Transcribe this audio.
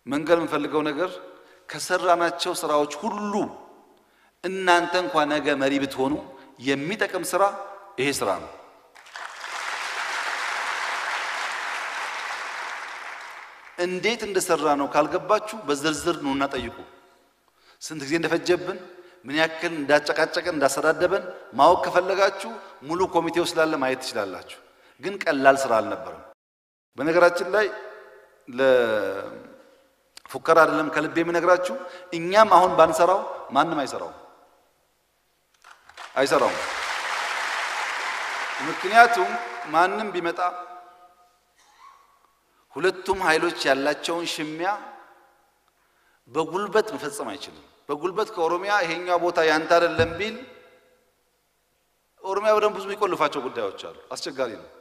መንገር የምፈልገው ነገር ከሰራናቸው ስራዎች ሁሉ እናንተ እንኳን ነገ መሪ ብትሆኑ የሚጠቅም ስራ ይሄ ስራ ነው። እንዴት እንደሰራ ነው ካልገባችሁ በዝርዝር ኑና ጠይቁ። ስንት ጊዜ እንደፈጀብን ምን ያክል እንዳጨቃጨቀን እንዳሰዳደበን ማወቅ ከፈለጋችሁ ሙሉ ኮሚቴው ስላለ ማየት ትችላላችሁ። ግን ቀላል ስራ አልነበረም። በነገራችን ላይ ለፉከራ አይደለም ከልቤ የምነግራችሁ፣ እኛም አሁን ባንሰራው ማንም አይሰራውም አይሰራውም። ምክንያቱም ማንም ቢመጣ ሁለቱም ኃይሎች ያላቸውን ሽሚያ በጉልበት መፈጸም አይችልም። በጉልበት ከኦሮሚያ ይሄኛው ቦታ ያንተ አይደለም ቢል ኦሮሚያ በደንብ ብዙ የሚቆልፋቸው ጉዳዮች አሉ። አስቸጋሪ ነው።